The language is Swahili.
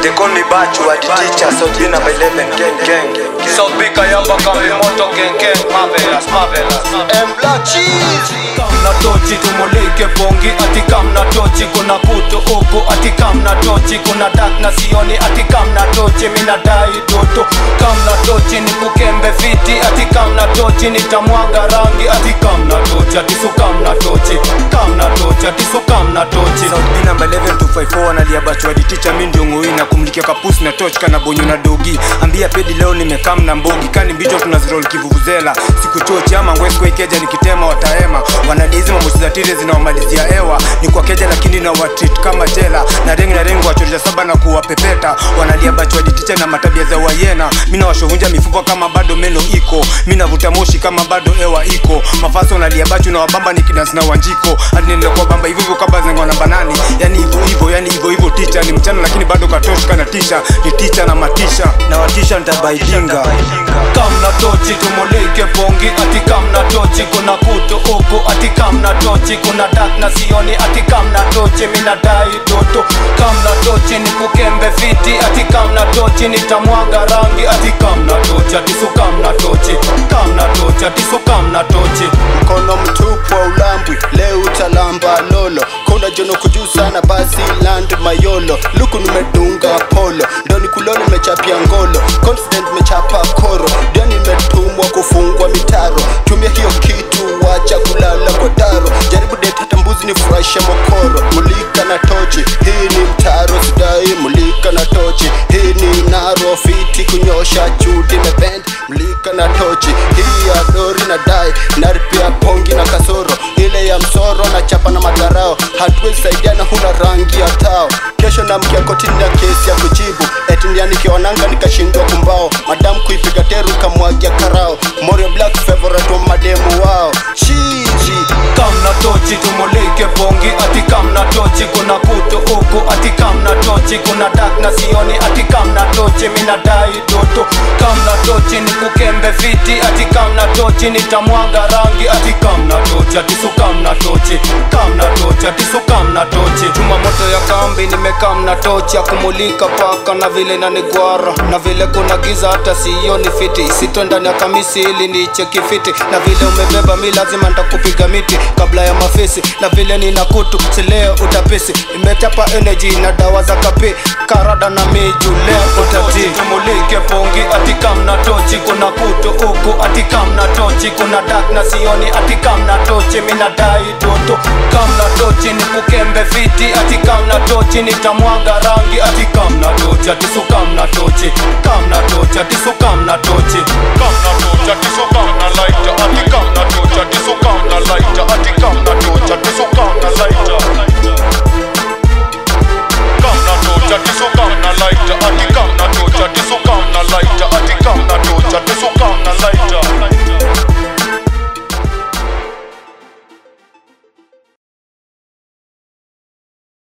They call me Bachu, a teacher, so be number 11, gang, gang. So big yamba kambi moto gang gang marvelous marvelous M Black Cheese kamna tochi tumulike bongi ati kamna tochi kuna kutu huku ati kamna tochi kuna dak na sioni ati kamna tochi mina dai toto kamna tochi ni kukembe fiti ati kamna tochi nitamwaga rangi ati kamna tochi ati su kamna tochi kamna tochi ati su kamna tochi South B number 11 254 analia Bachu, a teacher, mi ndio ngoi na kumlikia kapusi na torch kana bonyo na dogi. Ambia pedi leo nimekam na mbogi, kani mbicho tunazirol kivuvuzela. Siku chochi ama ngwesiko ikeja nikitema wataema. Wanadizi mabosi za tire zinawamalizia hewa. Ni kwa keja lakini na watreat kama jela. Na rengi na rengi wachorisha saba na kuwapepeta. Wanalia Bachu, a teacher na matabia za wayena. Mina washovunja mifupa kama bado meno iko. Mina vuta moshi kama bado hewa iko. Mafaso nalia Bachu na wabamba nikidansi na wanjiko. Hadi nilikuwa bamba hivyo hivyo kama zengo na banani. Yani hivyo hivyo, yani hivyo hivyo ticha ni mchana lakini bado katoshi kana tisha. Ni ticha na matisha. Na watisha nitabaidinga. kamna tochi tumulike bongi ati kamna tochi kuna kutu huku ati kamna tochi kuna dak na sioni ati kamna tochi mina dai toto kamna tochi ni kukembe fiti ati kamna tochi nitamwaga rangi ati kamna tochi ati su kamna tochi kamna tochi ati su kamna tochi mkono mtupu wa ulambwi leo utalamba lolo kuna jono kujuu sana basi land mayolo luku nimedunga polo ndo nikulolo nimechapia ngolo confident mechapa koro ndio nimetumwa kufungwa mitaro tumia hiyo kitu wacha kulala kwa daro jaribu det hata mbuzi ni furahisha mokoro mulika na tochi hii ni mtaro sidai mulika na tochi hii ni naro fiti kunyosha chudi mebend mulika na tochi hii ya dori na dai naripia pongi na kasoro ile ya msoro na chapa na madharao hatuwezi saidiana huna rangi ya tao kesho namkia kotini na kesi ya kujibu eti nianikiwananga nikashindwa kumbao madamu kuipiga teru kamwagia karao morio black favorite wa mademu wao chiji kamna tochi tumulike bongi ati kamna tochi kuna kutu huku ati kamna tochi kuna dak na sioni ati kamna tochi mina dai toto kamna tochi ni kukembe fiti ati kamna tochi nitamwaga rangi ati kamna tochi ati su kamna tochi kamna tochi ati su kamna tochi chuma moto ya kambi nimekamna tochi ya kumulika paka na vile nanigwara na vile kuna giza hata sioni fiti sito ndani ya kamisi ili nicheki fiti na vile umebeba mi lazima ntakupiga miti kabla ya mafisi na vile nina kutu sileo utapisi imechapa energy na dawa za kapi karada na miju leo utati tumulike pongi ati kamna tochi kuna kutu huku ati kamna tochi kuna dak na sioni ati kamna tochi mina dai toto kamna tochi ni kukembe fiti ati kamna tochi nitamwaga rangi ati kamna tochi ati su kamna tochi kamna tochi ati su kamna tochi kamna tochi ati su kamna lighter ati kamna tochi ati su kamna lighter ati kamna tochi ati su kamna lighter kamna tochi ati su kamna lighter ati kamna tochi ati su kamna lighter ati kamna tochi ati su